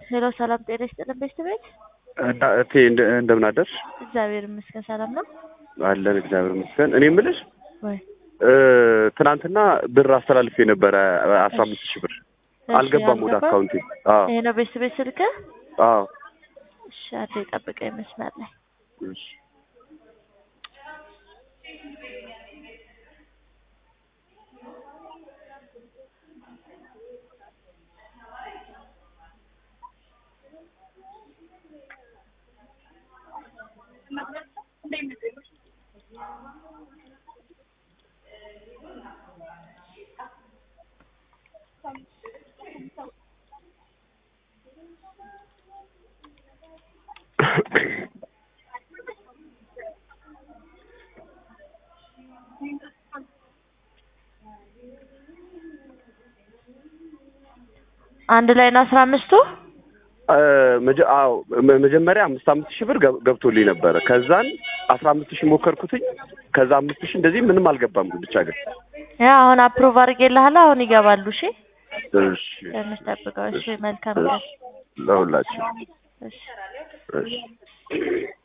ሄሎ ሰላም ጤና ይስጥልን ቤት ቤት እቴ እንደ- እንደምን አደርሽ? እግዚአብሔር ይመስገን ሰላም ነው አለን እግዚአብሔር ይመስገን። እኔ የምልሽ ወይ? እ፣ ትናንትና ብር አስተላልፌ ነበረ አስራ አምስት ሺህ ብር እሺ፣ አልገባም ወደ አልገባም? አካውንቴ። አዎ ይሄ ነው ቤት ቤት ስልክ አዎ እሺ አንዴ ጠብቀኝ መስመር ላይ እሺ። አንድ ላይ ነው አስራ አምስቱ እ፣ መጀ- አዎ መ- መጀመሪያ አምስት አምስት ሺህ ብር ገብ- ገብቶልኝ ነበረ። ከዛን አስራ አምስት ሺህ ሞከርኩትኝ። ከዛ አምስት ሺህ እንደዚህ ምንም አልገባም። ብቻ ግን ያ አሁን አፕሩቭ አድርጌልሃለሁ አሁን ይገባሉ እሺ እሺ ትንሽ ጠብቀው እሺ መልካም ቀን ለሁላችን እሺ እሺ